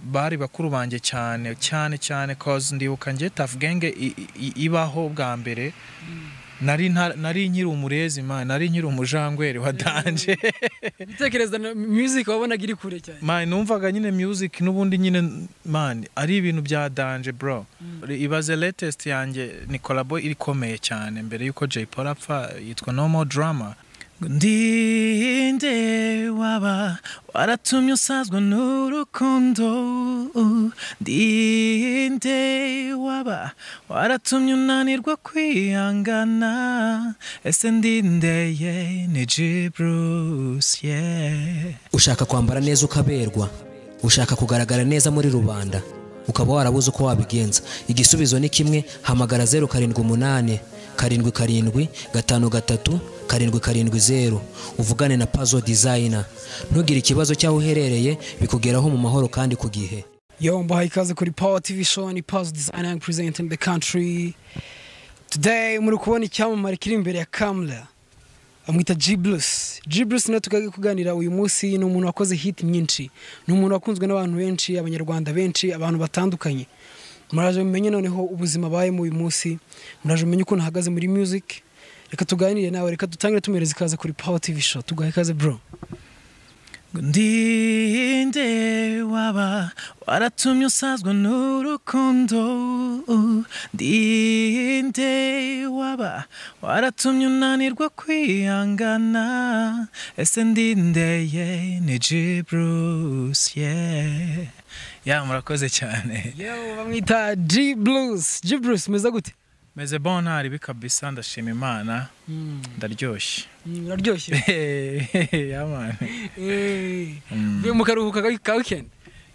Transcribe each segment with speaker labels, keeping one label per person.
Speaker 1: bari bakuru banjye cyane cyane cyane cause ndibuka njye tafu genge ibaho bwa mbere nari nta- nari nkiri umurezi man nari nkiri umujangweri wa danje
Speaker 2: gutekereza na music wabonaga iri kure cyane
Speaker 1: man numvaga nyine music n'ubundi nyine man ari ibintu bya danje bro ibaze latest yanjye ni collabo irikomeye cyane mbere yuko Jay Paul apfa yitwa No More Drama ndinde waba waratumye usazwa n'urukundo ndinde waba waratumye unanirwa kwihangana ese ndindeye ni G Bruce yeah
Speaker 3: ushaka kwambara neza ukaberwa ushaka kugaragara neza muri rubanda ukaba warabuze uko wabigenza igisubizo ni kimwe hamagara zeru karindwi umunani karindwi karindwi gatanu gatatu karindwi karindwi zeru uvugane na pazo dizayina ntugire ikibazo cy'aho uherereye bikugeraho mu mahoro kandi ku gihe
Speaker 2: yo mbahaye ikaze kuri power tv show ni past design and present in the country today muri kubona icyamamare kiri imbere ya camera amwita G Bruce G Bruce niwe tugaye kuganira uyu munsi ni umuntu wakoze hit nyinshi ni umuntu wakunzwe n'abantu benshi abanyarwanda benshi abantu batandukanye muraje mumenye noneho ubuzima abayemo uyu munsi muraje mumenye ukuntu ahagaze muri music reka tuganire nawe reka dutangire tumereza ikaze kuri power tv show tugaye ikaze bro
Speaker 1: ndinde waba waratumye usazwa n'urukundo ndinde waba waratumye unanirwa kwihangana ese ndindeye ni G Bruce yeah ya murakoze cyane
Speaker 2: yo bamwita G Bruce G Bruce meza gute
Speaker 1: meze bon ntaribi kabisa ndashima imana ndaryoshye
Speaker 2: Mm, uraryoshye
Speaker 1: ya mani
Speaker 2: uvuye mu karuhuko ka- ka weekend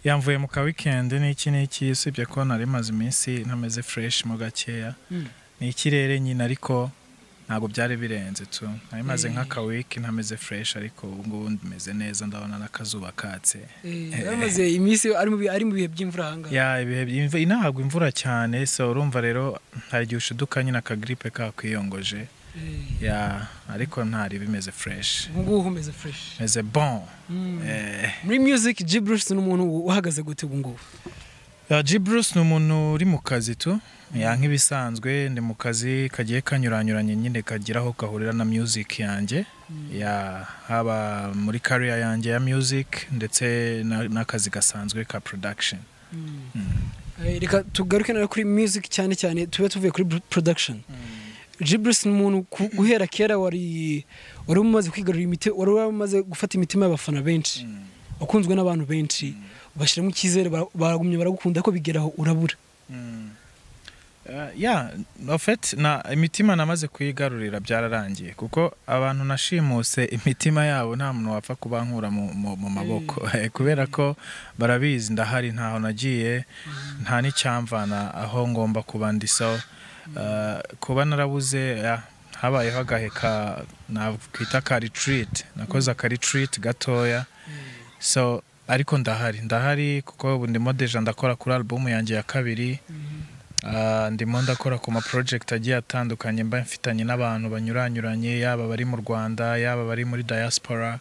Speaker 1: yamvuye mu ka weekend n'iki n'iki usibye ko nari maze iminsi ntameze fresh mo gakeya ni ikirere nyine ariko ntabwo byari birenze tu nari maze nk'aka wiki ntameze fresh ariko ubu ngubu meze neza ndabona n'akazuba katse
Speaker 2: yamaze iminsi ari mu bi- ari mu bihe by'imvura ahangaha
Speaker 1: ya ibihe by'imvura ntabwo imvura cyane so urumva rero hari igihe ushiduka nyine akagiripe kakwiyongoje ya ariko ntari bimeze fresh
Speaker 2: ubu ngubu umeze fresh
Speaker 1: meze bon Eh.
Speaker 2: muri music G Bruce ni umuntu uhagaze gute ubu ngubu
Speaker 1: Ya, G Bruce ni umuntu uri mu kazi tu ya nk'ibisanzwe ndi mu kazi kagiye kanyuranyuranye nyine kagira aho kahurira na music yanjye ya haba muri career yanjye ya music ndetse na- n'akazi gasanzwe ka production
Speaker 2: Eh, reka tugaruke nawe kuri music cyane cyane tube tuvuye kuri br- production G Bruce ni umuntu ku- guhera kera wari wari umaze kwigarurira imiti wari umaze gufata imitima y'abafana benshi wakunzwe n'abantu benshi ubashyiramo icyizere bara- baragumye baragukunda ko bigeraho urabura
Speaker 1: Uh, ya en fait na imitima namaze kuyigarurira byararangiye kuko abantu nashimuse imitima yabo nta muntu wapfa kubankura mu, mu, mu maboko kubera ko barabizi ndahari ntaho nagiye nta n'icyamvana aho ngomba kuba ndi so uh, kuba narabuze ya, habayeho agahe ka nakwita ka retreat nakoze aka retreat gatoya so ariko ndahari ndahari kuko ubu ndimo deja ndakora kuri album yanjye ya kabiri Ah, ndimo ndakora ku ma project agiye atandukanye mba mfitanye n'abantu banyuranyuranye yaba bari mu Rwanda yaba bari muri diaspora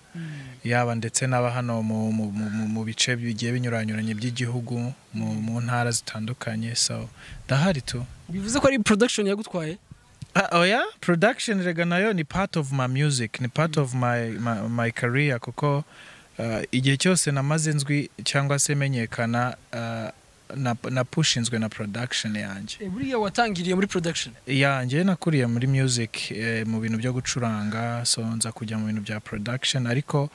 Speaker 1: yaba ndetse n'aba hano mu, mu, mu, mu- mu bice bigiye binyuranyuranye by'igihugu mu, mu ntara zitandukanye so ndahari tu
Speaker 2: bivuze ko ari production yagutwaye
Speaker 1: Ah, oya production rega nayo ni part of my music ni part of my, my, my career kuko uh, igihe cyose namaze nzwi cyangwa se menyekana uh, na, na pushinzwe na production yanjye
Speaker 2: Eh, buriya watangiriye muri production
Speaker 1: yanjye nakuriye muri music eh, mu bintu byo gucuranga so nza kujya mu bintu bya production ariko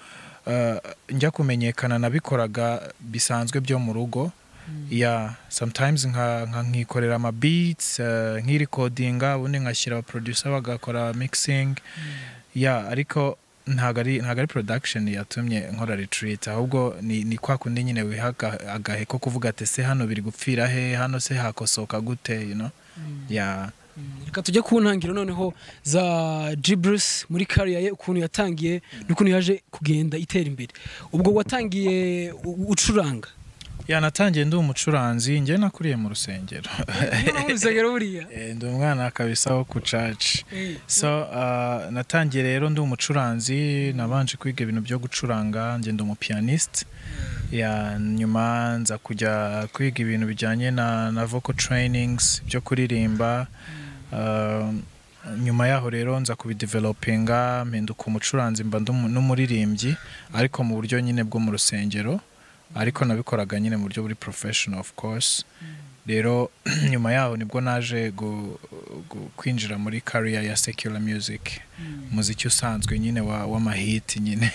Speaker 1: eh, njya kumenyekana nabikoraga bisanzwe byo mu rugo ya sometimes nka nka- nkikorera ama beats eh, nkirikodinga ubundi ngashyira aba producer bagakora mixing ya ariko ntabwo ari ntabwo ari production yatumye nkora retreat ahubwo ni, ni kwa kundi nyine wiha aga- agahe ko kuvuga ati se hano biri gupfira he hano se hakosoka gute you know ya
Speaker 2: reka tujye ku ntangiriro noneho za G Bruce muri kariya ye ukuntu yatangiye n'ukuntu yaje kugenda itera imbere ubwo watangiye u- ucuranga
Speaker 1: ya natangiye ndi umucuranzi njye nakuriye mu rusengero
Speaker 2: Noneho urusengero buriya
Speaker 1: Eh, ndi umwana kabisa wo ku church
Speaker 2: Eh,
Speaker 1: so uh, natangiye rero ndi umucuranzi nabanje kwiga ibintu byo gucuranga njye ndi umupianist ya nyuma nza kujya kwiga ibintu bijyanye na na vocal trainings byo kuririmba Uh, nyuma yaho rero nza kubidevelopinga mpinduka umucuranzi mba ndumu- n'umuririmbyi ariko mu buryo nyine bwo mu rusengero ariko nabikoraga nyine mu buryo buri professional of course rero nyuma yaho nibwo naje gu- gu- kwinjira muri career ya secular music umuziki usanzwe nyine wa- w'amahiti nyine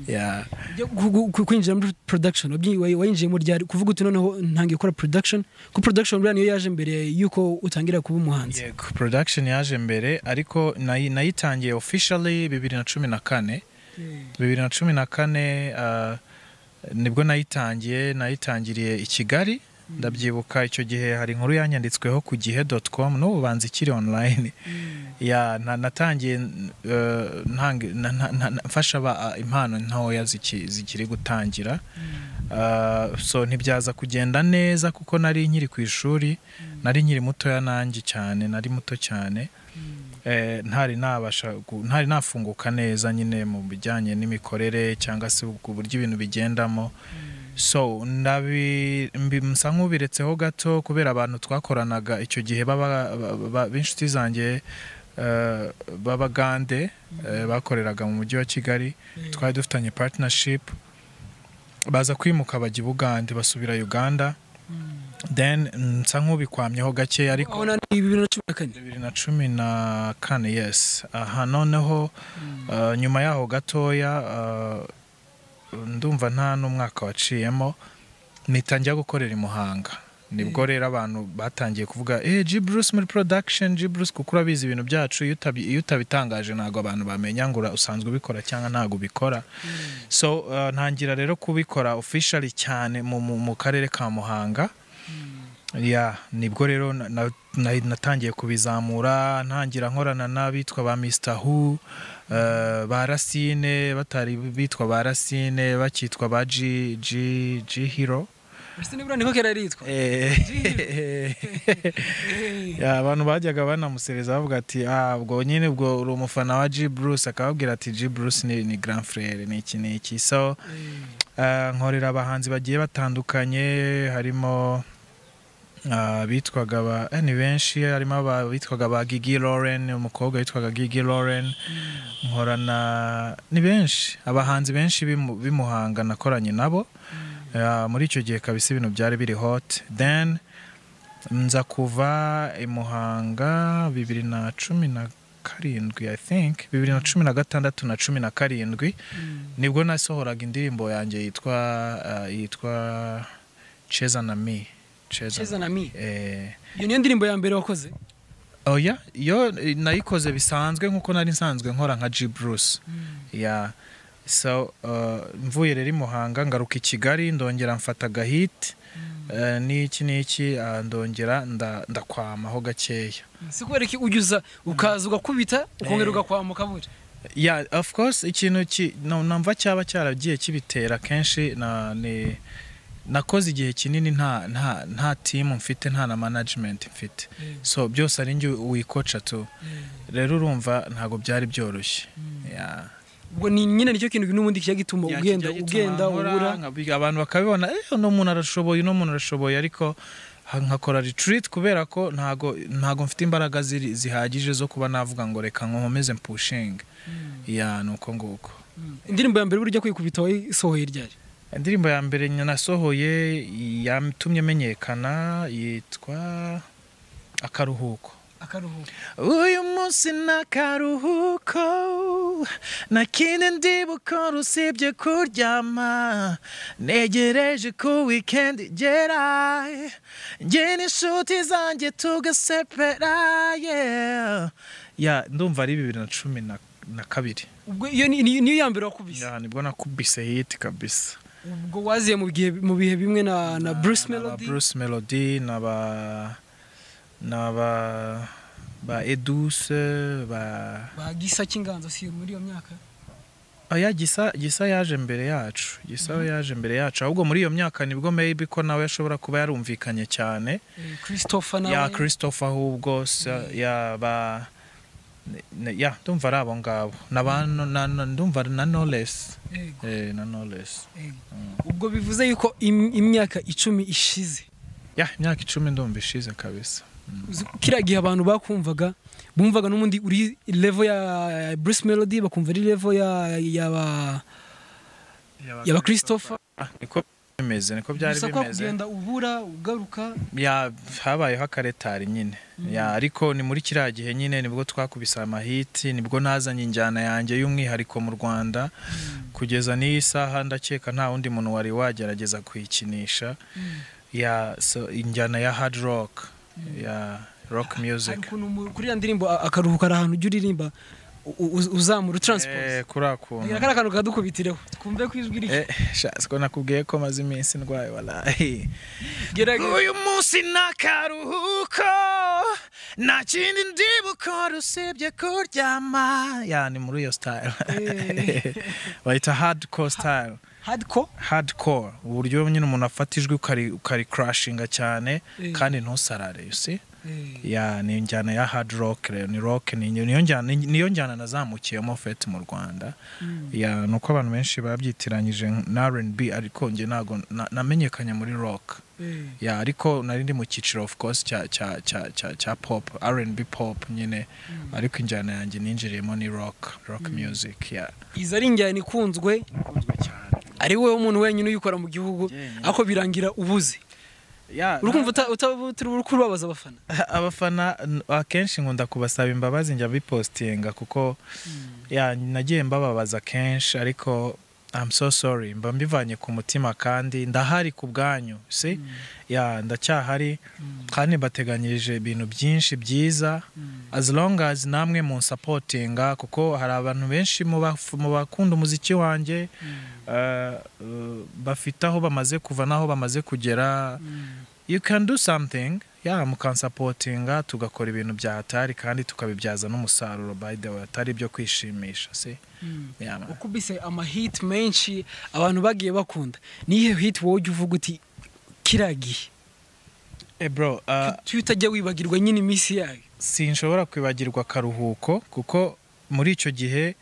Speaker 1: ya
Speaker 2: Yo gu- gu- ku- kwinjira muri production wabyi- wa- wayinjiyemo ryari kuvuga uti noneho ntangiye gukora production ko production buriya niyo yaje mbere y'uko utangira kuba umuhanzi
Speaker 1: yego production yaje mbere ariko nayi- nayitangiye officially bibiri na cumi na kane bibiri na cumi na kane ah, nibwo nayitangiye nayitangiriye i kigali ndabyibuka icyo gihe hari inkuru yanyanditsweho ku gihe dot com n'ubu banza ikiri online ya na- natangiye eh, ntangi- na- na- na- na- mfasha aba- impano ntoya ziki- zikiri gutangira Ah, so ntibyaza kugenda neza kuko nari nkiri ku ishuri nari nkiri mutoya nanjye cyane nari muto cyane Eh, ntari nabasha gu- ntari nafunguka neza nyine mu bijyanye n'imikorere cyangwa se ku buryo ibintu bigendamo so ndabi mbi- msa nk'ubiretseho gato kubera abantu twakoranaga icyo gihe baba ba- ba- b'inshuti zanjye eh, b'abagande eh, bakoreraga mu mujyi wa kigali twari dufitanye partnership baza kwimuka bajya i bugande basubira uganda then nsa nk'ubikwamyeho gake ariko
Speaker 2: aho nari bibiri na cumi na kane
Speaker 1: bibiri na cumi na kane yes aha noneho uh, nyuma yaho gatoya uh, ndumva nta n'umwaka waciyemo mpita njya gukorera i muhanga nibwo rero abantu batangiye kuvuga eh G Bruce muri production G Bruce kuko urabizi ibintu byacu iyo utabi- iyo utabitangaje ntabwo abantu bamenya ngo ura- usanzwe ubikora cyangwa ntabwo ubikora so uh, ntangira rero kubikora officially cyane mu, mu, mu karere ka muhanga ya nibwo rero na- na- na- natangiye kubizamura ntangira nkorana n'abitwa ba Mr. Who eh, ba Racine batari bitwa ba Racine bakitwa ba G G G Hero
Speaker 2: ese nibura niko kera yitwa
Speaker 1: Eh, ya, abantu bajyaga banamusereza bavuga ati "Ah, ubwo nyine ubwo uri umufana wa G Bruce akababwira ati G Bruce ni, ni grand frère ni iki ni iki so eh, nkorera abahanzi bagiye batandukanye harimo ah, bitwaga ba eh, ni benshi harimo aba bitwaga ba Gigi Lauren umukobwa witwaga Gigi Lauren nkorana ni benshi abahanzi benshi b'imu- b'imuhanga nakoranye nabo Ya, muri icyo gihe kabisa ibintu byari biri hot then nza kuva i muhanga bibiri na cumi na karindwi i think bibiri na cumi na gatandatu na cumi na karindwi nibwo nasohoraga indirimbo yanjye yitwa uh, yitwa cheza na mi
Speaker 2: Cheza na Mi.
Speaker 1: eh,
Speaker 2: iyo niyo ndirimbo ya mbere wakoze
Speaker 1: oya yo eh, nayikoze bisanzwe nkuko nari nsanzwe nkora nka G Bruce ya so uh, mvuye rero i Muhanga ngaruka i Kigali ndongera mfata agahiti eh, n'iki n'iki ah, ndongera nda- ndakwamaho gakeya
Speaker 2: si kubera ko ugiza ukaza ugakubita ukongera ugakwamuka buri
Speaker 1: ya of course ikintu ki no- numva cyaba cyaragiye kibitera kenshi na ni nakoze igihe kinini nta nta nta team mfite nta na management mfite so byose ari njye wikoca tu rero urumva ntabwo byari byoroshye Ya.
Speaker 2: ubwo ni nyine nicyo kintu n'ubundi kijya gituma
Speaker 1: Ya,
Speaker 2: ugenda
Speaker 1: kijya gituma
Speaker 2: ugenda
Speaker 1: nkora,
Speaker 2: ubura
Speaker 1: nkabiga- abantu bakabibona eh uno muntu arashoboye uno muntu arashoboye ariko ha- nkakora retreat kubera ko ntago ntago mfite imbaraga ziri- zihagije zo kuba navuga ngo reka nkomeze pushing ya nuko nguko
Speaker 2: indirimbo ya mbere burya kwikubita wayisohoye ryari
Speaker 1: indirimbo ya mbere nyina nasohoye yatumye menyekana yitwa akaruhuko
Speaker 2: akaruhuko
Speaker 1: uyu munsi ni akaruhuko nta kindi ndi bukora usibye kuryama negereje ko weekend igera njye n'inshuti zanjye tugasepera yeah. ya ndumva ari bibiri na cumi na na kabiri
Speaker 2: ubwo iyo ni- ni- niyo ya mbere wakubise
Speaker 1: ya nibwo nakubise hiti kabisa
Speaker 2: ubwo waziye mu bihe mu bihe bimwe na na Bruce
Speaker 1: Na ba
Speaker 2: Melody
Speaker 1: Bruce Melody na ba na ba ba Edouce ba
Speaker 2: ba Gisa cy'inganzo si muri iyo myaka
Speaker 1: oya gisa gisa yaje mbere yacu gisa we yaje mbere yacu ahubwo muri iyo myaka nibwo maybe ko nawe ashobora kuba yarumvikanye cyane
Speaker 2: Eh, Christopher nawe
Speaker 1: ya christopher ahubwo sa- ya ba Ne- ya ndumva ari abo ngabo n'abantu na- na- ndumva ari na knowless eh na knowless
Speaker 2: ubwo bivuze yuko im- imyaka icumi ishize
Speaker 1: ya imyaka icumi ndumva ishize kabisa
Speaker 2: Uzi- kiriya gihe abantu bakumvaga bumvaga n'ubundi uri level ya Bruce Melody bakumva ari level ya yaba yaba Christopher
Speaker 1: Ah, niko bimeze niko byari
Speaker 2: gusa kwa
Speaker 1: bimeze
Speaker 2: kugenda ubura ugaruka
Speaker 1: ya habayeho akaretari nyine ya ariko ni muri kiriya gihe nyine nibwo twakubise amahiti nibwo nazanye injyana yanjye y'umwihariko mu rwanda kugeza n'iyi saha ndakeka nta wundi muntu wari wagerageza kuyikinisha ya so, injyana ya hard rock ya rock music
Speaker 2: hari ukuntu mu- kuri ya ndirimbo a- akaruhuka ari ahantu ujya uririmba u- u- uzamura utranspose
Speaker 1: Eh, kuri akuntu
Speaker 2: kariya kantu kadukubitireho twumve ko ijwi rike
Speaker 1: Eh, shasi ko nakubwiye ko maze iminsi ndwaye walahi
Speaker 2: gerageza
Speaker 1: uyu munsi ni akaruhuko nta kindi ndi bukora usibye kuryama ya ni muri iyo sitayile
Speaker 2: Eh.
Speaker 1: bayita hardcore style
Speaker 2: hardcore
Speaker 1: hardcore uburyo nyine umuntu afata ijwi ukari ukari crashinga cyane
Speaker 2: Eh.
Speaker 1: kandi ntusarare you see ya ni injyana ya hard rock rero ni rock ni niyo njyana niyo njyana nazamukiyemo fete mu Rwanda ya nuko abantu benshi babyitiranyije na R&B ariko nge ntago na- namenyekanye muri rock ya ariko nari ndi mu cyiciro of course cya cya cya cya, cya pop R&B pop nyine ariko injyana yanjye ninjiriyemo ni rock rock music ya
Speaker 2: izi ari injyana ikunzwe ari wowe umuntu wenyine uyikora mu gihugu
Speaker 1: Jenyine.
Speaker 2: ariko birangira ubuze
Speaker 1: ya
Speaker 2: uri kumva uta- uta- utari uri kubabaza abafana
Speaker 1: abafana n- akenshi nkunda kubasaba imbabazi njya bipositinga kuko ya nagiye mbababaza kenshi ariko I'm so sorry mba mbivanye ku mutima kandi ndahari ku bwanyu si ya ndacyahari kandi mbateganyirije ibintu byinshi byiza as long as namwe mu supportinga kuko hari abantu benshi mu baf- mu bakunda umuziki wanjye eh, eh, bafite aho bamaze kuva n'aho bamaze kugera you can do something ya mukansapotinga tugakora ibintu bya hatari kandi tukabibyaza n'umusaruro by the way atari ibyo kwishimisha si Ya, man.
Speaker 2: ukubise amahiti menshi abantu bagiye bakunda niyo hiti wowe ujya uvuga uti kiragiye
Speaker 1: Eh, bro uh,
Speaker 2: tu utajya wibagirwa nyine iminsi yayo
Speaker 1: sinshobora kwibagirwa akaruhuko kuko muri icyo gihe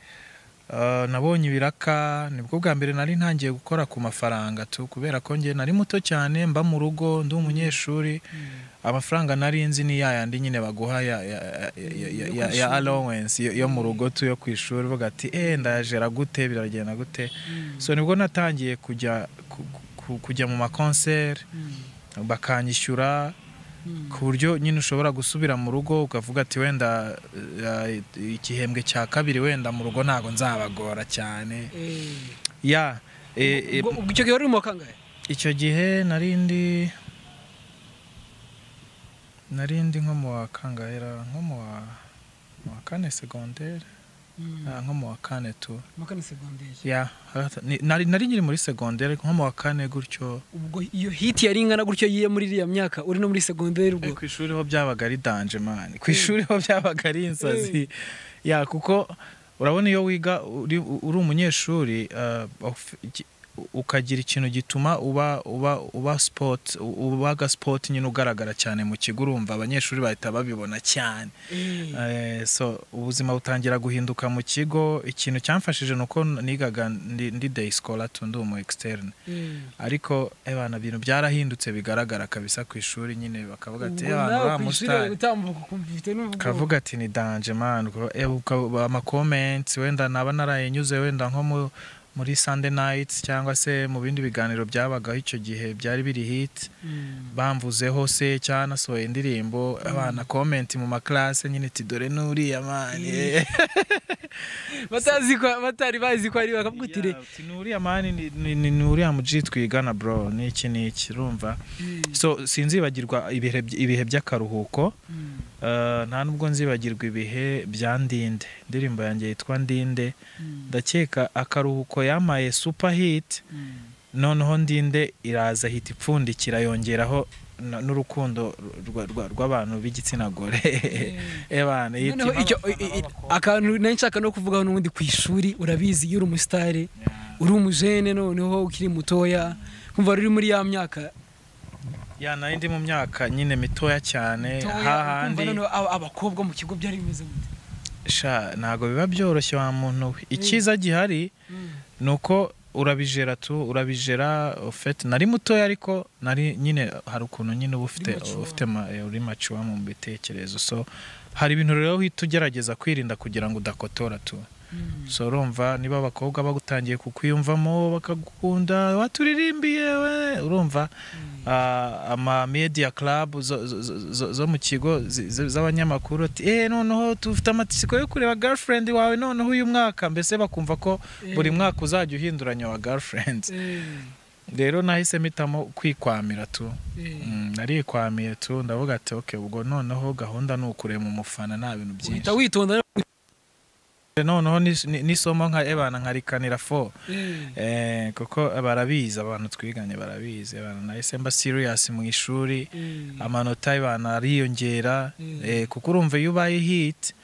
Speaker 1: uh, nabonye ibiraka nibwo bwa mbere nari ntangiye gukora ku mafaranga tu kubera ko njye nari muto cyane mba mu rugo ndi umunyeshuri amafaranga nari nzi ni yayandi nyine baguha ya, ya, ya, ya, ya, ya, ya allowance yo, yo mu rugo tu yo ku ishuri bavuga ati eh ndayajera gute biragenda gute so nibwo natangiye kujya ku- ku- kujya mu makonseri bakanyishyura ku buryo nyine ushobora gusubira mu rugo ukavuga ati wenda eh, eh, igihembwe cya kabiri wenda mu rugo ntabwo nzabagora cyane ya eh, eh,
Speaker 2: Ubwo- ubwo icyo gihe wari uri mu kangahe
Speaker 1: icyo gihe nari ndi nari ndi nko mu wa kangahera nko mu wa mu wa kane segondere ah, nko mu wa kane tu
Speaker 2: mu kane segonderi
Speaker 1: ya ni- nari nari nyiri muri segondere nko mu wa kane gutyo
Speaker 2: ubwo iyo hiti yari ingana gutyo yiye muri iriya myaka uri no muri segonderi
Speaker 1: Eh,
Speaker 2: ubwo
Speaker 1: ku ishuri ho byabaga ari danje mani ku ishuri ho byabaga ari insazi ya kuko urabona iyo wiga uri, uri umunyeshuri uh, of- iki- ukagira ikintu gituma uba uba uba sport uba ga sport nyine ugaragara cyane mu kigo urumva abanyeshuri bahita babibona cyane
Speaker 2: Eh,
Speaker 1: Eh, so ubuzima butangira guhinduka mu kigo ikintu cyamfashije ni uko nigaga ndi, ndi day scholar tu ndi umu externe
Speaker 2: eh.
Speaker 1: ariko ebana ibintu byarahindutse bigaragara kabisa ku ishuri nyine bakavuga ati
Speaker 2: Ubwo
Speaker 1: ebana
Speaker 2: nawe
Speaker 1: wa
Speaker 2: ku ishuri
Speaker 1: musitari
Speaker 2: utambuka ukumva ufite n'ubwoba.
Speaker 1: kavuga ati ni danje man Ubwo, eh, ukaba- amakomenti wenda naba narayinyuze wenda nko mu- muri Sunday nights cyangwa se mu bindi biganiro byabagaho icyo gihe byari biri hit
Speaker 2: Mm.
Speaker 1: bamvuzeho se cyangwa nasohoye indirimbo abana komenti mu maklase nyine ati dore n'uriya mani
Speaker 2: batazi ko batari bazi ko ari bakavuga uti re
Speaker 1: ni uriya mani ni- ni- ni ni uriya muji twigana bro ni iki ni iki urumva so sinzibagirwa ibihe by- ibihe by'akaruhuko Uh, nta nubwo nzibagirwa ibihe bya ndinde indirimbo yanjye yitwa ndinde ndakeka akaruhuko yamaye super hit noneho ndinde iraza hita ipfundikira yongeraho na- n'urukundo rwa- rwa- rw'abantu b'igitsina gore ebana
Speaker 2: noneho icyo i- i- akantu nari nshaka no kuvugaho n'ubundi ku ishuri urabizi iyo uri umusitari uri umujene noneho ukiri mutoya kumva ruri muri ya myaka
Speaker 1: ya nari ndi mu myaka nyine mitoya cyane
Speaker 2: Toya, ukumva
Speaker 1: hahandi
Speaker 2: noneho aba- abakobwa mu kigo byari bimeze gute
Speaker 1: sha ntabwo biba byoroshye wa muntu we icyiza gihari ni uko urabijera tu urabijera ufite nari mutoya ariko nari nyine hari ukuntu nyine uba ufite
Speaker 2: mature.
Speaker 1: ufite ma- eh, uri macuwa mu bitekerezo so hari ibintu rero uhita ugerageza kwirinda kugira ngo udakotora tu so urumva niba abakobwa bagutangiye kukwiyumvamo bakagukunda waturirimbiye we urumva ah, ama media club zo, zo, zo- zo, zo mu kigo zi- zi- z'abanyamakuru ati eh noneho tufite amatsiko yo kureba girlfriend wawe noneho uyu mwaka mbese bakumva ko buri mwaka uzajya uhinduranya wa girlfriend rero nahise mpitamo kwikwamira tu Mm, narikwamiye tu ndavuga ati okay ubwo noneho gahunda ni ukurema umufana nta bintu byinshi
Speaker 2: uhita witonda rero.
Speaker 1: noneho nis- ni- n'isomo nka ebana nkarikanira fo Eh, kuko barabizi abantu twiganye barabizi abantu nahise mba serious mu ishuri amanota y'abantu ariyongera
Speaker 2: Mm.
Speaker 1: eh, kuko urumva iyo ubaye hit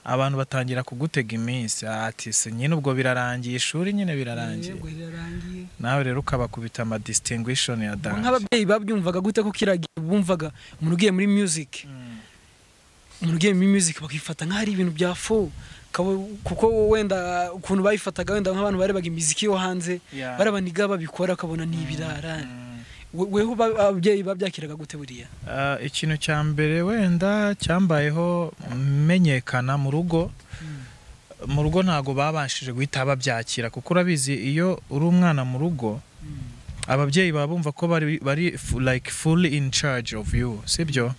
Speaker 1: abantu batangira kugutega iminsi ati se nyine ubwo birarangiye ishuri nyine birarangiye
Speaker 2: Yego, rirarangiye.
Speaker 1: nawe rero ukabakubita ama distinguishon ya
Speaker 2: Ubu
Speaker 1: dance
Speaker 2: nk'ababyeyi babyumvaga gute ko kiragiye bumvaga umuntu ugiye muri music umuntu ugiye muri music bakifata nk'aho ari ibintu bya fo Kabo- kuko wenda ukuntu bayifataga wenda nk'abantu barebaga imiziki yo hanze
Speaker 1: Yeah.
Speaker 2: barabaniga babikora bakabona ni ibirara We- weho ba- ababyeyi babyakiraga gute buriya
Speaker 1: Ah, ikintu cya mbere wenda cyambayeho menyekana mu rugo mu rugo ntabwo babashije guhita babyakira kuko urabizi iyo uri umwana mu rugo ababyeyi baba bumva ko bari, bari fu- like fully in charge of you sibyo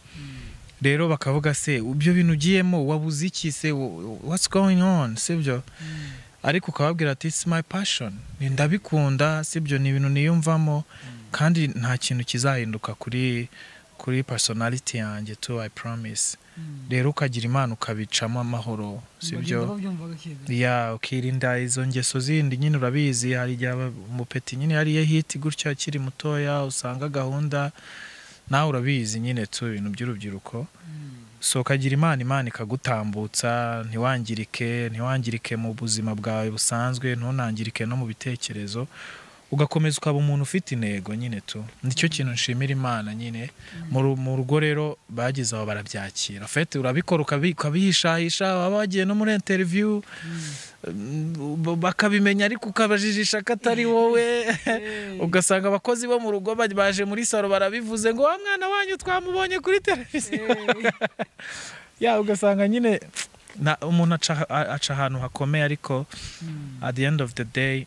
Speaker 1: rero bakavuga se ibyo bintu ugiyemo wabuze iki se Wh- what's going on sibyo ariko ukababwira ati it's my passion Ni- ndabikunda sibyo ni ibintu niyumvamo kandi nta kintu kizahinduka kuri kuri personality yanjye tu i promise rero ukagira imana ukabicamo amahoro sibyo ya ukirinda izo ngeso zindi nyine urabizi hari igihe aba- umupeti nyine yariye hiti gutya akiri mutoya usanga gahunda nawe urabizi nyine tu ibintu by'urubyiruko so ukagira imana imana ikagutambutsa ntiwangirike ntiwangirike mu buzima bwawe busanzwe ntunangirike no mu bitekerezo ugakomeza ukaba umuntu ufite intego nyine tu nicyo kintu nshimira imana nyine mu ru- mu rugo rero bageze aho barabyakira fete urabikora ukabi- ukabihishahisha baba bagiye no muri interiviyu Mm, bakabimenya ariko ukabajijisha ko atari wowe ugasanga abakozi bo mu rugo ba- baje muri salo barabivuze ngo wa mwana wanyu twamubonye kuri televiziyo ya ugasanga nyine na- umuntu aca- a- aca ahantu hakomeye ariko at the end of the day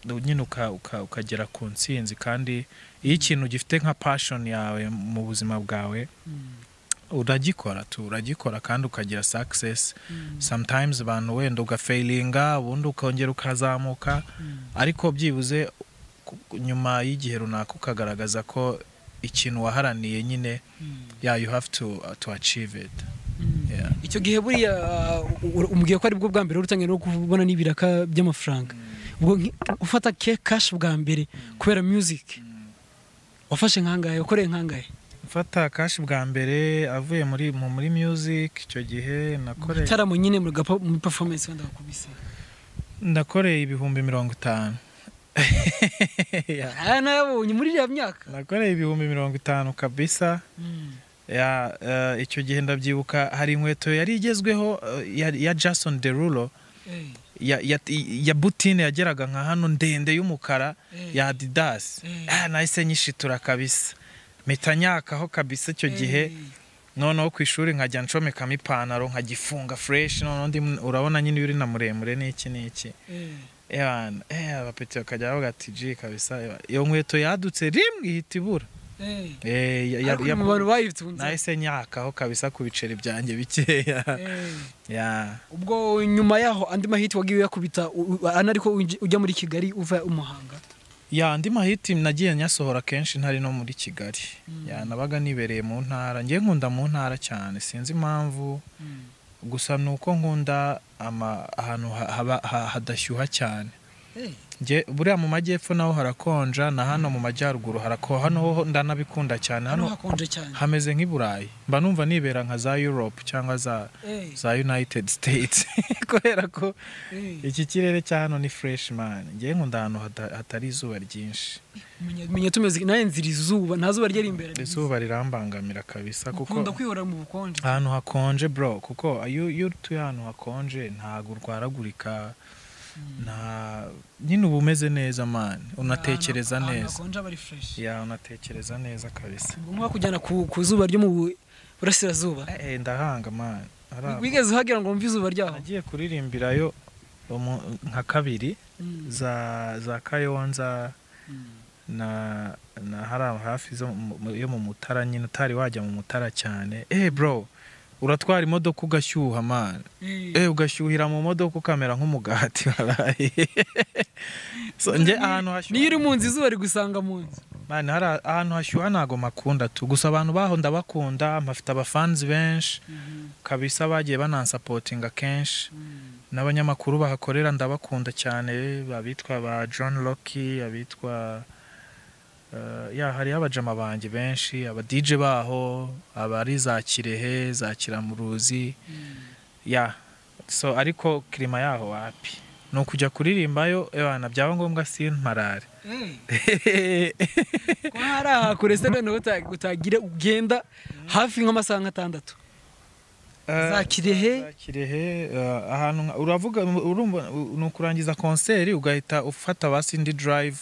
Speaker 1: u- nyine uka- uka- ukagera ku ntsinzi kandi iyo ikintu gifite nka passion yawe mu buzima bwawe uragikora tu uragikora kandi ukagira success sometimes abantu wenda ugafailinga ubundi ukongera ukazamuka ariko byibuze ku- ku- nyuma y'igihe runaka ukagaragaza ko ikintu waharaniye nyine yeah you have to, to achieve it yeah.
Speaker 2: icyo gihe buriya uh, u- umubwiye ko ari bwo bwa mbere wari utangiye no kubona n'ibiraka by'amafaranga ubwo nki- ufata ke kashi bwa mbere kubera music wafashe nkangahe wakoreye nkangahe
Speaker 1: mfata kashi bwa mbere avuye muri mu muri music icyo gihe nakoreye
Speaker 2: igitaramo nyine muri gapa- muri performance wenda wakubise
Speaker 1: nakoreye ibihumbi mirongo itanu Yeah.
Speaker 2: aya nayabonye muri iriya myaka
Speaker 1: nakoreye ibihumbi mirongo itanu kabisa ya eh, icyo gihe ndabyibuka hari inkweto yari igezweho eh, ya, ya Jason Derulo
Speaker 2: Eh,
Speaker 1: ya, ya, ya butine yageraga nka hano ndende y'umukara
Speaker 2: eh,
Speaker 1: ya Adidas
Speaker 2: Eh.
Speaker 1: ah, nahise nyishitura kabisa mpita nyakaho kabisa icyo
Speaker 2: eh,
Speaker 1: gihe noneho ku ishuri nkajya ncomekamo ipantaro nkagifunga fresh noneho ndi urabona nyine iyo uri na muremure n'iki n'iki
Speaker 2: eh,
Speaker 1: Ewana, eh, abapeti bakajya bavuga ati ji kabisa ewa, iyo nkweto yadutse rimwe ihita ibura
Speaker 2: eh.
Speaker 1: Eh, ya- ya-
Speaker 2: Ariko
Speaker 1: ya-
Speaker 2: mu bantu bayitunze
Speaker 1: nahise nyakaho kabisa ku biceri byanjye bikeya
Speaker 2: eh.
Speaker 1: ya
Speaker 2: ubwo nyuma yaho andi mahiti wagiye uyakubita u- u- ana ariko uj- ujya muri kigali uva umuhanga
Speaker 1: ya andi mahiti nagiye nyasohora kenshi ntari no muri kigali ya nabaga nibereye mu ntara ngiye nkunda mu ntara cyane sinzi impamvu gusa ni uko nkunda ama ahantu ha- haba- ha- hadashyuha cyane Nge- buriya mu majyepfo naho harakonja na hano mu majyaruguru harako hano ho ndanabikunda cyane
Speaker 2: hano
Speaker 1: hano
Speaker 2: hakonje cyane
Speaker 1: hameze nk'i burayi mba numva nibera nka za europe cyangwa za
Speaker 2: Eh,
Speaker 1: za united states kubera ko
Speaker 2: eh.
Speaker 1: iki kirere cya hano ni fresh man ngewe nkunda ahantu hata- hatari izuba ryinshi
Speaker 2: Menya- menya tumeze nawe nzira izuba nta zuba ryari imbere
Speaker 1: izuba rirambangamira kabisa kuko
Speaker 2: ukunda kwihora mu bukonje
Speaker 1: ahantu hakonje bro kuko iyo iyo utuye ahantu hakonje ntabwo urwaragurika nta nyine uba umeze neza man unatekereza
Speaker 2: Ahantu- ahantu
Speaker 1: neza
Speaker 2: hakonje aba ari fresh
Speaker 1: ya unatekereza neza kabisa
Speaker 2: ni ngombwa kujyana ku, ku zuba ryo mu burasirazuba
Speaker 1: Eh, eh, ndahanga man Aramba.
Speaker 2: wigeze uhagera ngo wumve izuba ryaho
Speaker 1: nagiye kuririmbirayo umu- nka kabiri
Speaker 2: Mm.
Speaker 1: za za kayonza
Speaker 2: Mm.
Speaker 1: na na hariya hafi zo mu- mu- yo mu mutara nyine utari wajya mu mutara cyane eh bro uratwara imodoka ugashyuha man
Speaker 2: Eh.
Speaker 1: Eh, ugashyuhira mu modoka ukamera nk'umugati waraye so nge ahantu
Speaker 2: niyo uri
Speaker 1: hashyuha
Speaker 2: mu nzu izuba rigusanga mu nzu
Speaker 1: man hari a- ahantu hashyuha ntago makunda tu gusa abantu baho ndabakunda mpafite abafanzi benshi kabisa bagiye banansapotinga kenshi n'abanyamakuru bahakorera ndabakunda cyane abitwa ba John Locke abitwa eh, ya hariyo abajama banjye benshi aba DJ baho abari za Kirehe za Kiramuruzi ya so ariko kirima yaho wapi ni ukujya kuririmbayo ebana byaba ngombwa simparare
Speaker 2: ko hari aha kure se noneho uta- utagira ugenda hafi nk'amasaha nk'atandatu za kirehe
Speaker 1: Za Kirehe eh, ahantu nka- uravuga urumva ni ukurangiza konseri ugahita ufata basi indi drive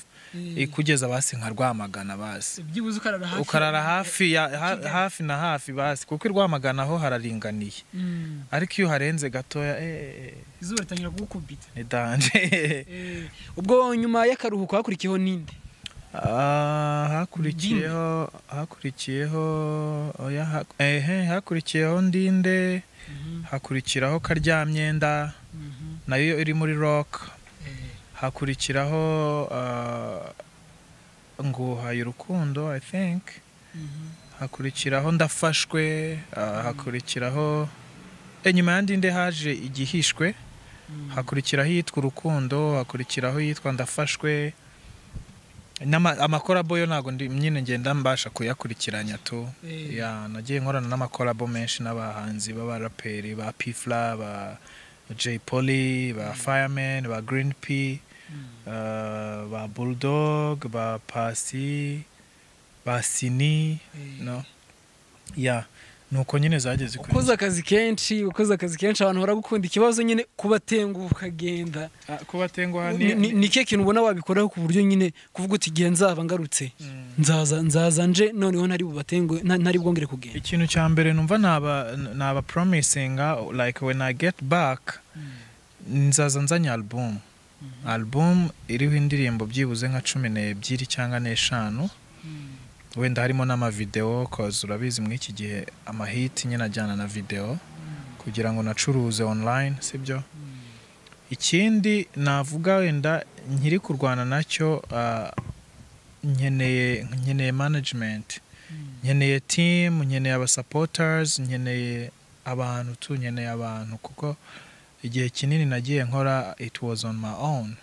Speaker 1: ikugeza basi nka Rwamagana basi
Speaker 2: byibuze ukarara hafi
Speaker 1: ukarara hafi ya ha- hafi na hafi basi kuko i Rwamagana ho hararinganiye
Speaker 2: Mm.
Speaker 1: ariko iyo uharenze gatoya eh, eh,
Speaker 2: izuba ritangira kugukubita
Speaker 1: ni danje
Speaker 2: Eh, ubwo nyuma y'akaruhuko hakurikiyeho ninde
Speaker 1: Ah, hakurikiyeho hakurikiyeho oya ha- ehe hakurikiyeho ndinde hakurikiraho karyamyenda nayo iri muri rock hakurikiraho ah, nguhaye urukundo i think hakurikiraho ndafashwe ah, hakurikiraho eh, nyuma ya ndinde haje igihishwe hakurikiraho iyitwa urukundo hakurikiraho iyitwa ndafashwe N'ama- amakorabo yo ntabwo ndi- nyine ngenda mbasha kuyakurikiranya tu
Speaker 2: Eh.
Speaker 1: ya nagiye nkorana n'amakorabo menshi n'abahanzi b'abaraperi ba pifla ba J Polly ba Fireman ba Green P eh, ba Bulldog ba Pasi ba Sini
Speaker 2: Eh.
Speaker 1: no ya nuko nyine zageze kuri
Speaker 2: ukoze akazi kenshi ukoze akazi kenshi abantu baragukunda ikibazo nyine kubatenguha ukagenda
Speaker 1: Ah, kubatenguha
Speaker 2: Ni- ni ni ke kintu ubona wabikoraho ku buryo nyine kuvuga uti igihe nzaba ngarutse
Speaker 1: Mm.
Speaker 2: nzaza nzaza nje noneho ntari bubatenguhe nta- ntari bwongere kugenda
Speaker 1: ikintu cya mbere numva naba naba promisinga like when i get back nzaza nzanye album album iriho indirimbo byibuze nka cumi n'ebyiri cyangwa n'eshanu wenda harimo n'amavideo cause urabizi muri iki gihe amahiti nyine ajyana na video kugira ngo nacuruze online sibyo ikindi navuga wenda nkiri kurwana nacyo ah, nkeneye nkeneye management nkeneye team nkeneye abasupporters nkeneye abantu tu nkeneye abantu kuko igihe kinini nagiye nkora it was on my own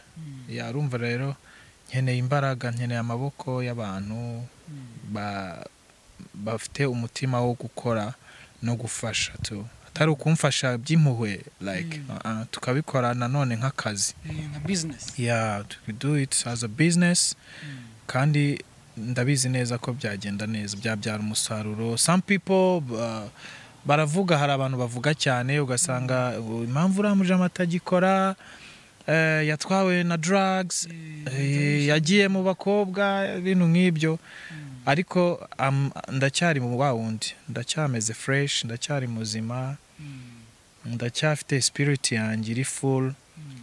Speaker 1: yarumva rero nkeneye imbaraga nkeneye amaboko y'abantu ba- bafite umutima wo gukora no gufasha tu atari ukumfasha by'impuhwe like uh-uh, tukabikora nanone nk'akazi
Speaker 2: Eh, nka bizinesi
Speaker 1: yeah we do it as a business kandi ndabizi neza ko byagenda neza byabyara umusaruro some people uh, baravuga hari abantu bavuga cyane ugasanga "Uh, impamvu uriya mujama atagikora eh, yatwawe na drugs eh, yagiye mu bakobwa ibintu nk'ibyo ariko am- ndacyari mu wa wundi ndacyameze fresh ndacyari muzima ndacyafite spirit yanjye iri full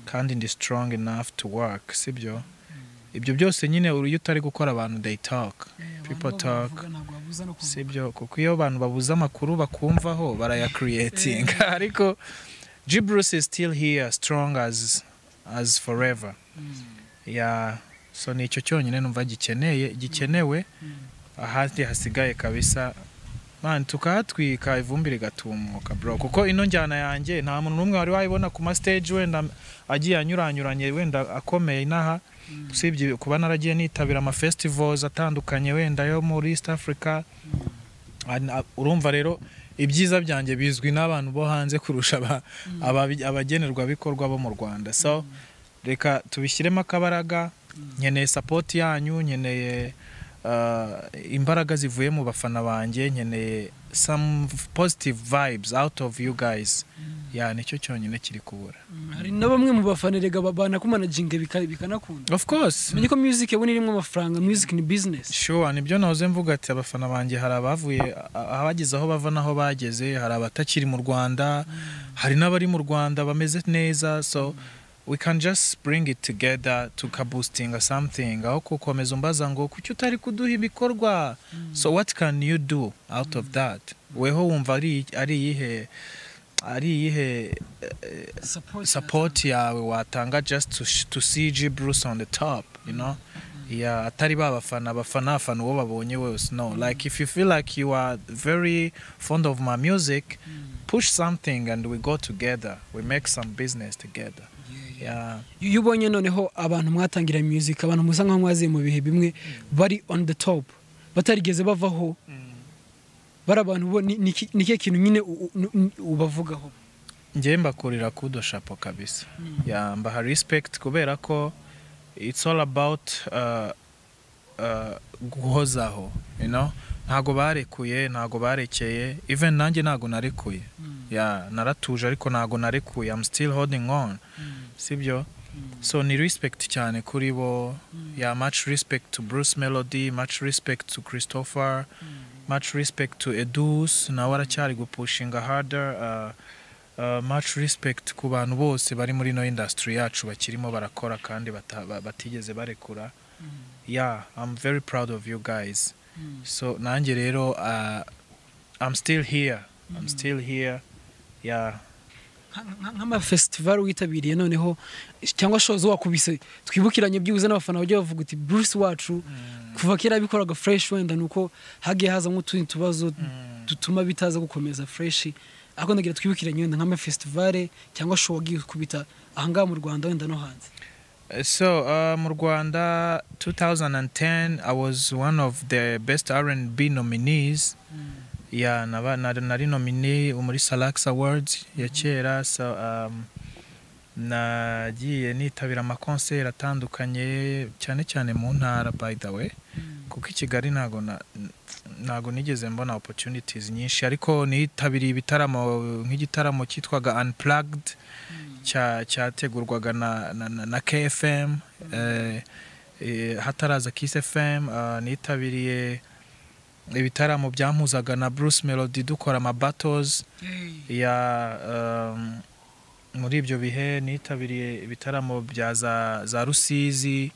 Speaker 1: kandi ndi strong enough to work sibyo ibyo byose nyine uri- iyo utari gukora abantu they talk people talk sibyo kuko iyo abantu babuze amakuru bakumvaho baraya creating ariko Gibrus is still here strong as as forever ya so nicyo cyonyine numva gikeneye gikenewe ahandi hasigaye kabisa Man, tukahatwika ivumbi rigatumuka bro kuko ino njyana yanjye nta muntu n'umwe wari wayibona ku ma stage wenda agiye anyuranyuranye wenda akomeye inaha usibye kuba naragiye nitabira ama festivals atandukanye wenda yo muri East Africa An- a- urumva rero ibyiza byanjye bizwi n'abantu bo hanze kurusha aba- ababi- abagenerwabikorwa bo mu Rwanda so reka tubishyiremo akabaraga nkeneye support yanyu nkeneye uh, imbaraga zivuye mu bafana banjye nkeneye some positive vibes out of you guys ya nicyo cyonyine kiri kubura
Speaker 2: hari na bamwe mu bafana erega banakumanaginga bikanakunda
Speaker 1: of course
Speaker 2: umenye ko music yabona irimo amafaranga music ni business
Speaker 1: sure nibyo nahoze mvuga ati abafana banjye hari abavuye a- abageze aho bava n'aho bageze hari abatakiri mu rwanda hari n'abari mu rwanda bameze neza so we can just bring it together tukaboostinga something aho kukomeza umbaza ngo kuki utari kuduha ibikorwa so what can you do out of that weho wumva ari ari iyihe ari iyihe eh, support yawe watanga just to, sh- to see G Bruce on the top you know yeah atari ba bafana bafana afana uwo babonye wese no like if you feel like you are very fond of my music push something and we go together we make some business together yeah
Speaker 2: iyo ubonye noneho abantu mwatangira music abantu musa nkaho mwaziye mu bihe bimwe bari on the top batarigeze bavaho bari abantu bo ni- ni iki- ni ikihe kintu nyine u- u- u- ubavugaho
Speaker 1: njye mbakurira kudo shapo kabisa yeah, mbaha respect kubera ko it's all about uh, uh, guhozaho you know ntago barekuye ntago barekeye even nanjye ntago narekuye yeah, naratuje ariko ntago narekuye I'm still holding on sibyo so ni respect cyane kuri bo yeah, much respect to Bruce Melody much respect to Christopher much respect to Edus nawe aracyari gupushinga harder uh, Uh, much respect ku bantu bose bari muri ino industry yacu bakirimo barakora kandi bata- ba- batigeze barekura yeah i'm very proud of you guys so nanjye rero uh, i'm still here i'm still here yeah
Speaker 2: nk'amafestival witabiriye noneho cyangwa shows wakubise twibukiranye byibuze n'abafana bajya bavuga uti bruce wacu kuva kera abikoraga fresh wenda ni uko hagiye haza nk'utundi tubazo dutuma bitaza gukomeza fresh ariko ndagira twibukiranye wenda nk'amafestival cyangwa show wagiye kubita ahangaha mu rwanda wenda no hanze
Speaker 1: so uh, mu rwanda 2010 i was one of the best r&b nominees yeah naba- nari nari nominee muri salax awards ya kera so um, nagiye nitabira amakonseri atandukanye cyane cyane mu ntara by the way kuko i kigali ntago na- ntago nigeze mbona opportunities nyinshi ariko nitabiriye ibitaramo nk'igitaramo cyitwaga unplugged cya- cyategurwaga na, na, na, na KFM eh, eh, hataraza Kiss FM ah, nitabiriye ibitaramo byampuzaga na Bruce Melody dukora ama battles ya um, muri ibyo bihe nitabiriye ibitaramo bya za, za Rusizi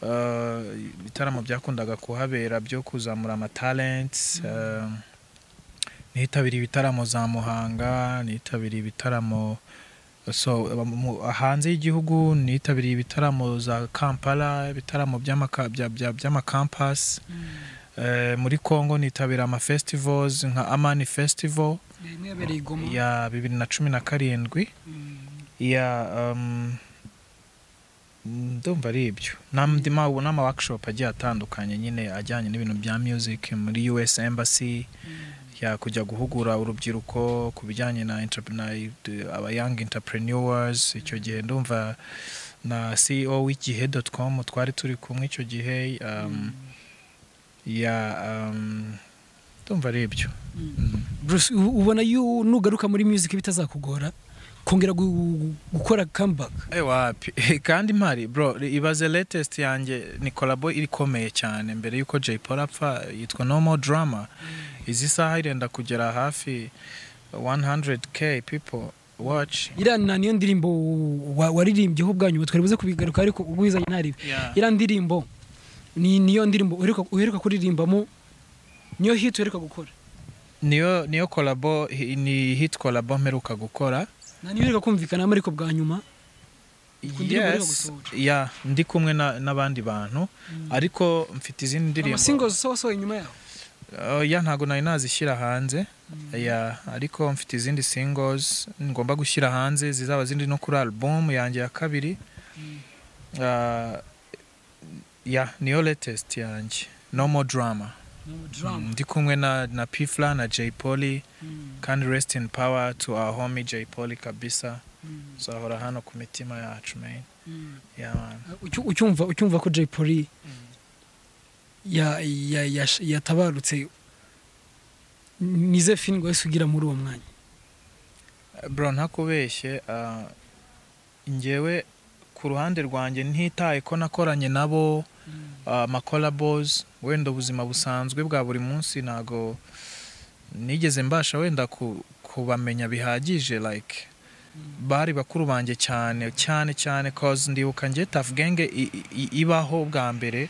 Speaker 1: ah, ibitaramo byakundaga kuhabera byo kuzamura ama talents um, nitabiriye ibitaramo za Muhanga nitabiriye ibitaramo so mu- hanze y'igihugu nitabiriye ibitaramo za kampala ibitaramo by'amaka- bya- bya- by'amakampasi Eh, muri congo nitabira amafestivals nka amani festival
Speaker 2: yabereye i goma
Speaker 1: ya bibiri na cumi na karindwi ya um, ndumva ari ibyo n'andi ma- n'ama workshop agiye atandukanye nyine ajyanye n'ibintu bya music muri US embassy ya kujya guhugura urubyiruko ku bijyanye na entrep- na eh, aba young entrepreneurs icyo gihe ndumva na CEO w'igihe.com twari turi kumwe icyo gihe um, ya um, ndumva ari ibyo Mm.
Speaker 2: bruce u- ubona yu- nugaruka muri music bitazakugora kongera gu- gukora comeback
Speaker 1: Eh, wapi kandi mpari bro ibaze latest yanjye ni kolabo irikomeye cyane mbere yuko Jay Polly apfa yitwa No More Drama izi saha irenda kugera hafi 100k people watch
Speaker 2: iriya na niyo ndirimbo wa- waririmbyeho ubwanyu twari buze kubigaruka ariko ubwizanye ntaribe
Speaker 1: Yeah.
Speaker 2: iriya ndirimbo ni niyo ndirimbo uheruka- uheruka kuririmbamo niyo hit uheruka gukora
Speaker 1: niyo niyo kolabo ni hit kolabo mperuka gukora
Speaker 2: na niyo uheruka kumvikanamo ariko bwa nyuma ndirimbo iri
Speaker 1: yes
Speaker 2: gusohoka.
Speaker 1: ya ndi kumwe na- n'abandi bantu ariko mfite izindi ndirimbo
Speaker 2: amasingozi sosoye nyuma yaho
Speaker 1: oya ntabwo nari nazishyira hanze ya ariko mfite izindi singles ngomba gushyira hanze zizaba zindi no kuri album yanjye ya kabiri Ah, ya niyo latest yanjye no more drama Mm, ndi kumwe na na pifla na jay polly kandi rest in power to our homie jay polly kabisa uzahora hano ku mitima yacu man ya man
Speaker 2: Ucyu- ucyumva ucyumva ko jay polly ya- ya- yash- yatabarutse nize fini ngo wese ugira muri uwo mwanya
Speaker 1: bro ntakubeshye ah, njyewe ku ruhande rwanjye ntitaye ko nakoranye nabo amakolabozi wenda ubuzima busanzwe bwa buri munsi ntago nigeze mbasha wenda ku- kubamenya bihagije like bari bakuru banjye cyane cyane cyane cause ndibuka njye tafu genge i- i- ibaho bwa mbere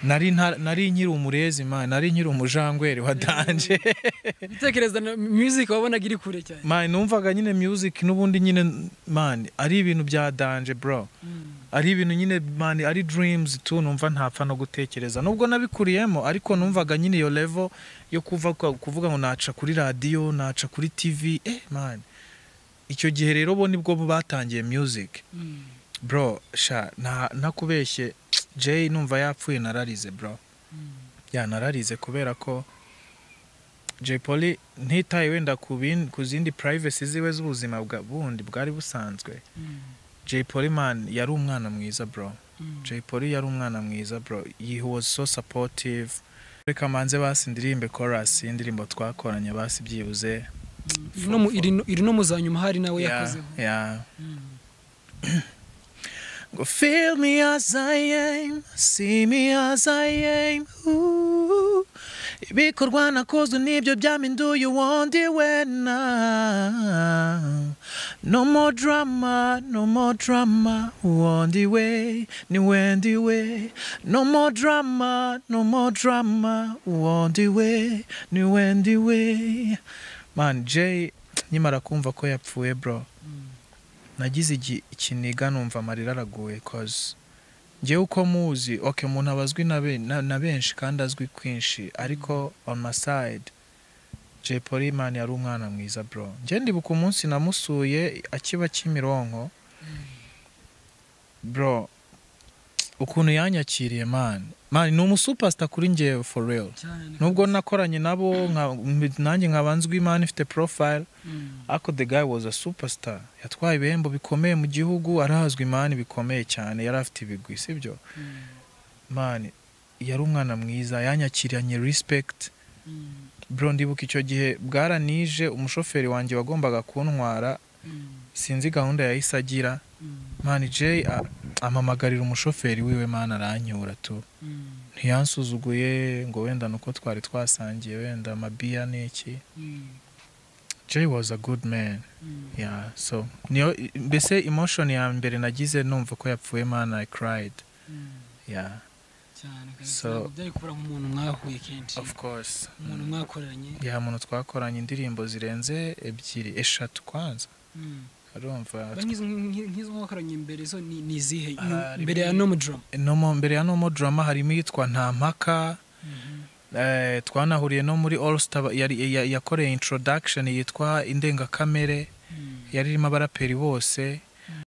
Speaker 1: nari nta- nari nkiri umurezi man nari nkiri umujangweri wa danje
Speaker 2: gutekereza na music wabonaga iri kure cyane
Speaker 1: man numvaga nyine music n'ubundi nyine man ari ibintu bya danje bro ari ibintu nyine man ari dreams tu numva ntapfa no gutekereza nubwo nabikuriyemo ariko numvaga nyine iyo level yo kuva kuvuga ngo naca kuri radio naca kuri tv eh man icyo gihe rero bo nibwo batangiye music bro sha nta- ntakubeshye jay numva yapfuye nararize bro ya nararize kubera ko Jay Polly ntitaye wenda ku bin- ku zindi privacy ziwe z'ubuzima bwa bundi bwari busanzwe Jay Polly man yari umwana mwiza bro Jay Polly yari umwana mwiza bro he was so supportive reka manze basi indirimbe chorus indirimbo twakoranye basi byibuze
Speaker 2: Iri no mu- iri no- iri no mu za nyuma hari nawe yakozeho
Speaker 1: yeah. Go feel me as I am, see me as I am. Ooh. Ibikorwa nakozwe nibyo byaminduye uwundi we now. No more drama, no more drama. Uwundi we ni wendi we. No more drama, no more drama. Uwundi we ni wendi we. Man, Jay, nkimara kumva ko yapfuye bro nagize igi- ikiniga numva amarira araguye cause njyewe uko muzi ok umuntu aba azwi na be- na- na benshi kandi azwi kwinshi ariko on my side jay polly man yari umwana mwiza bro njye ndibuka umunsi namusuye akiba kimironko bro ukuntu yanyakiriye man man ni umusupasita kuri njyewe for real nubwo nakoranye nabo nka- nanjye nkaba nzwi man ifite profile ariko the guy was a superstar yatwaye ibihembo bikomeye mu gihugu arazwi mani bikomeye cyane yari afite ibigwi sibyo mani yari umwana mwiza yanyakiranye respect bro ndibuka icyo gihe bwaranije umushoferi wanjye wagombaga kuntwara sinzi gahunda yahise agira mani jay a- amamagarira umushoferi wiwe mani aranyura tu ntiyansuzuguye ngo wenda ni uko twari twasangiye wenda amabiya ni iki Jay was a good man. Yeah, so niyo mbese emotion ya mbere nagize numva ko yapfuye man I cried. Yeah, So-
Speaker 2: byari kubura nk'umuntu mwahuye kenshi
Speaker 1: of course.
Speaker 2: umuntu mwakoranye
Speaker 1: Yeah, muntu twakoranye indirimbo zirenze ebyiri, eshatu kwanza. Arumva
Speaker 2: nk'izo nk'izo mwakoranye mbere zo ni ni izihe
Speaker 1: Ah,
Speaker 2: mbere ya nomu drum
Speaker 1: no mu- mbere ya no mo drama harimo iyitwa nta mpaka eh, twanahuriye no muri all star yari- ya- yakoreye introduction yitwa indengakamere yari irimo abaraperi bose